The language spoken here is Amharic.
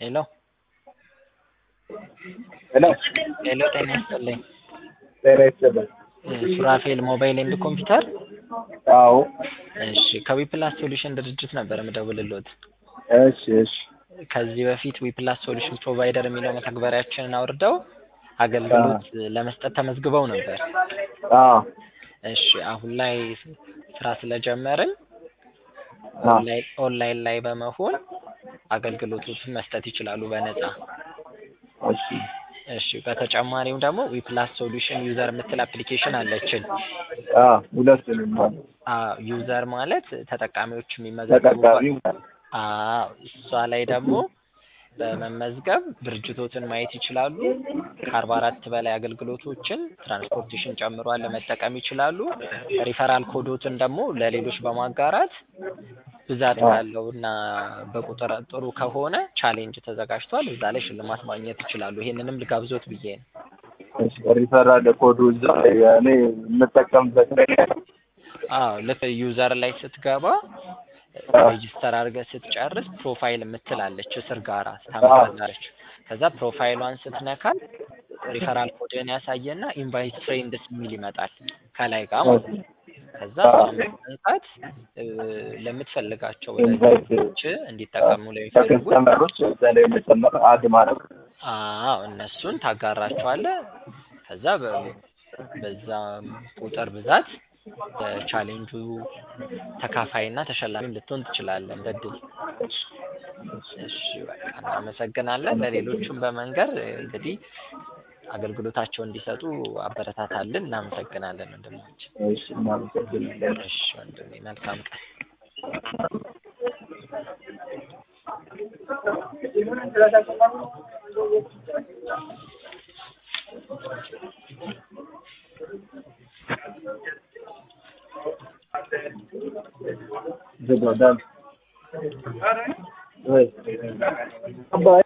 ሄሎ ሄሎ ሄሎ ጤና ይስጥልኝ ጤና ይስጥልኝ። ሱራፌል ሞባይል ኤንድ ኮምፒውተር አዎ እሺ ከዊፕላስ ሶሉሽን ድርጅት ነበር የምደውልልዎት እሺ እሺ ከዚህ በፊት ዊፕላስ ሶሉሽን ፕሮቫይደር የሚለው መተግበሪያችንን አውርደው አገልግሎት ለመስጠት ተመዝግበው ነበር አዎ እሺ አሁን ላይ ስራ ስለጀመርን አዎ ኦንላይን ኦንላይን ላይ በመሆን አገልግሎቶችን መስጠት ይችላሉ በነፃ እሺ እሺ በተጨማሪም ደግሞ ዊፕላስ ሶሉሽን ዩዘር የምትል አፕሊኬሽን አለችን አዎ ሁለቱንም ማለት አዎ ዩዘር ማለት ተጠቃሚዎች የሚመዘገቡባት ተጠቃሚ ማለት አዎ እሷ ላይ ደግሞ በመመዝገብ ድርጅቶትን ማየት ይችላሉ። ከአርባ አራት በላይ አገልግሎቶችን ትራንስፖርቴሽን ጨምሯል ለመጠቀም ይችላሉ። ሪፈራል ኮዶትን ደግሞ ለሌሎች በማጋራት ብዛት ካለው እና በቁጥር ጥሩ ከሆነ ቻሌንጅ ተዘጋጅቷል። እዛ ላይ ሽልማት ማግኘት ይችላሉ። ይሄንንም ልጋብዞት ብዬ ነው። እሺ ሪፈራል ኮዱ እዛ እኔ የምጠቀምበት አዎ ልክ ዩዘር ላይ ስትገባ ሬጂስተር አድርገህ ስትጨርስ ፕሮፋይል የምትላለች እስር ጋራ ታመጣለች። ከዛ ፕሮፋይሏን ስትነካል ሪፈራል ኮድን ያሳየና ኢንቫይት ፍሬንድስ የሚል ይመጣል ከላይ ጋር ማለት ነው። ከዛ እሷን በመንካት ለምትፈልጋቸው ወዳጆች እንዲጠቀሙ ለሚፈልጉት ከከስተመሮች እዛ ላይ መጨመር አድ ማድረግ አዎ እነሱን ታጋራቸዋለህ። ከዛ በ- በዛ ቁጥር ብዛት በቻሌንጁ ተካፋይና ተሸላሚ ልትሆን ትችላለህ እንደ እድል። እሺ በቃ እናመሰግናለን። ለሌሎቹም በመንገር እንግዲህ አገልግሎታቸውን እንዲሰጡ አበረታታልን። እናመሰግናለን ወንድማችን። እሺ እናመሰግናለን። እሺ ወንድሜ መልካም ቀን። ዝጎዳል ወይ አባይ